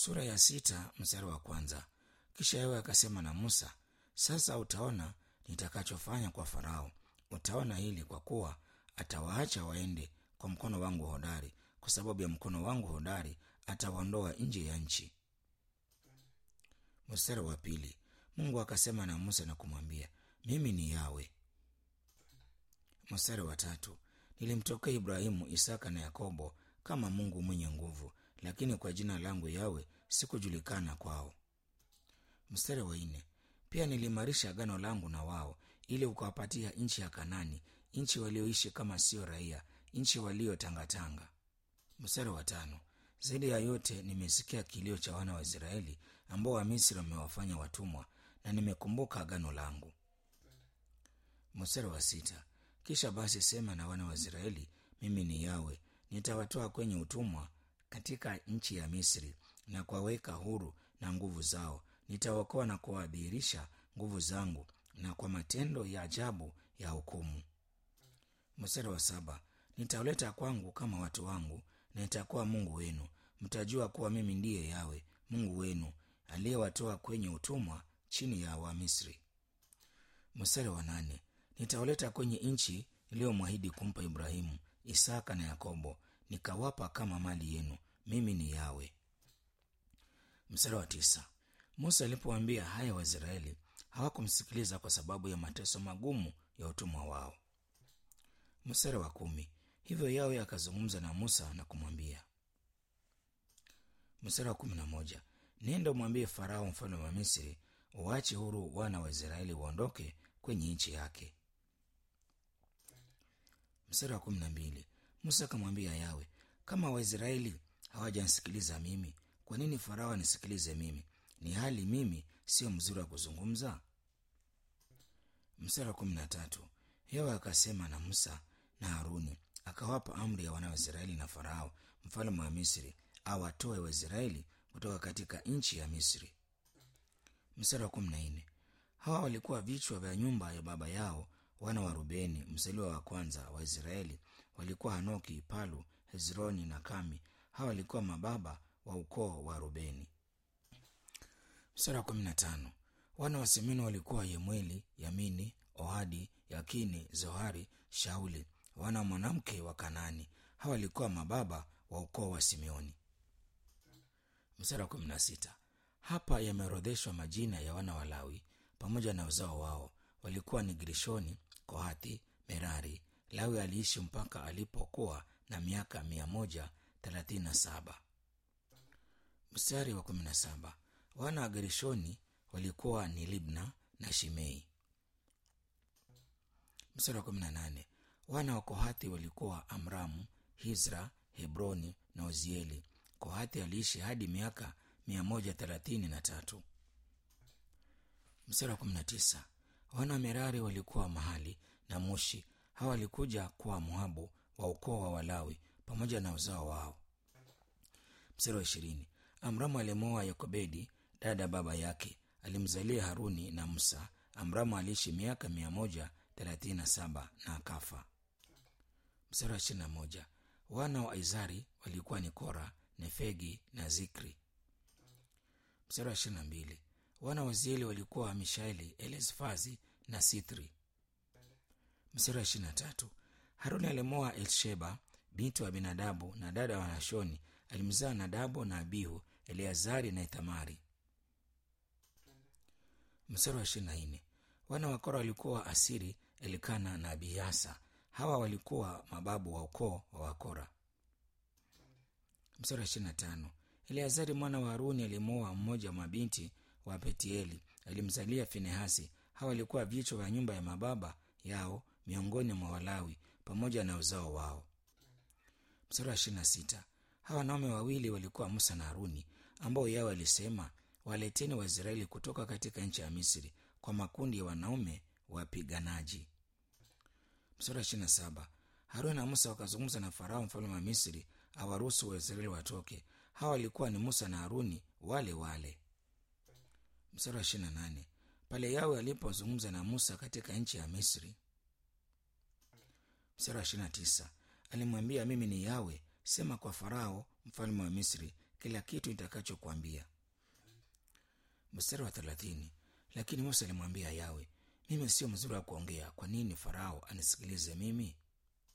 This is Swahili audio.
sura ya sita mstari wa kwanza kisha yawe akasema na musa sasa utaona nitakachofanya kwa farao utaona hili kwa kuwa atawaacha waende kwa mkono wangu hodari kwa sababu ya mkono wangu hodari atawaondoa nje ya nchi mstari wa pili mungu akasema na musa na kumwambia mimi ni yawe mstari wa tatu nilimtokea ibrahimu isaka na yakobo kama mungu mwenye nguvu lakini kwa jina langu yawe sikujulikana kwao mstari wa nne pia niliimarisha agano langu na wao ili ukawapatia nchi ya kanani nchi walioishi kama sio raia nchi waliotangatanga mstari wa tano zaidi ya yote nimesikia kilio cha wana wa israeli ambao wamisri wamewafanya watumwa na nimekumbuka agano langu mstari wa sita kisha basi sema na wana wa israeli mimi ni yawe nitawatoa kwenye utumwa katika nchi ya misri na kuwaweka huru na nguvu zao nitawaokoa na kuwadhihirisha nguvu zangu na kwa matendo ya ajabu ya hukumu mstari wa saba nitawaleta kwangu kama watu wangu na nitakuwa mungu wenu mtajua kuwa mimi ndiye yawe mungu wenu aliyewatoa kwenye utumwa chini ya wamisri mstari wa nane nitawaleta kwenye nchi iliyomwahidi kumpa ibrahimu isaka na yakobo nikawapa kama mali yenu mimi ni yawe mstari wa tisa musa alipoambia haya waisraeli hawakumsikiliza kwa sababu ya mateso magumu ya utumwa wao mstari wa kumi hivyo yawe akazungumza na musa na kumwambia mstari wa kumi na moja nenda umwambie farao mfalme wa misri uache huru wana wa israeli waondoke kwenye nchi yake mstari wa kumi na mbili musa akamwambia yawe kama waisraeli hawajansikiliza mimi kwa nini farao anisikilize mimi ni hali mimi sio mzuri wa kuzungumza mstari wa kumi na tatu yawe akasema na musa na haruni akawapa amri ya wana wa israeli na farao mfalme wa misri awatoe waisraeli kutoka katika nchi ya misri mstari wa kumi na nne hawa walikuwa vichwa vya nyumba ya baba yao wana wa rubeni mzaliwa wa kwanza wa israeli walikuwa hanoki palu hezroni na kami hawa walikuwa mababa wa ukoo wa rubeni mstari wa kumi na tano wana wa simini walikuwa yemweli yamini ohadi yakini zohari shauli wana wa mwanamke wa kanani hawa walikuwa mababa wa ukoo wa simeoni mstari wa kumi na sita hapa yameorodheshwa majina ya wana wa lawi pamoja na uzao wao walikuwa ni grishoni kohathi merari lawi aliishi mpaka alipokuwa na miaka mia moja thelathini na saba mstari wa kumi na saba wana wa gerishoni walikuwa ni libna na shimei mstari wa kumi na nane wana wa kohathi walikuwa amramu hizra hebroni na uzieli kohathi aliishi hadi miaka mia moja thelathini na tatu mstari wa kumi na tisa wana wa merari walikuwa mahali na mushi hawa walikuja kuwa moabu wa ukoo wa walawi pamoja na uzao wao mstari wa ishirini amramu alimwoa yokobedi dada baba yake alimzalia haruni na musa amramu aliishi miaka mia moja thelathini na saba na akafa mstari wa ishirina moja wana wa izari walikuwa ni kora nefegi na zikri mstari wa ishirina mbili wana wa zieli walikuwa mishaeli elesfazi na sithri mstari wa ishirina tatu haruni alimoa elsheba binti wa binadabu na dada wa nashoni alimzaa nadabu na abihu eleazari na ithamari mstari wa ishirina nne wana wa kora walikuwa asiri elikana na abiasa hawa walikuwa mababu wa ukoo wa wakora mstari wa ishirina tano eleazari mwana wa haruni alimoa mmoja wa mabinti wa petieli alimzalia finehasi hawa walikuwa vichwa vya nyumba ya mababa yao miongoni mwa walawi pamoja na uzao wao mstari wa ishirina sita hawa wanaume wawili walikuwa musa na haruni ambao yao alisema waleteni waisraeli kutoka katika nchi ya misri kwa makundi ya wanaume wapiganaji mstari wa ishirina saba haruni na musa wakazungumza na farao mfalme wa misri awaruhusu waisraeli watoke hawa walikuwa ni musa na haruni wale wale mstari wa ishirina nane pale yawe alipozungumza na musa katika nchi ya misri mstari wa ishirina tisa alimwambia mimi ni yawe sema kwa farao mfalme wa misri kila kitu nitakachokuambia mstari wa thelathini lakini musa alimwambia yawe mimi sio mzuri wa kuongea kwa nini farao anisikilize mimi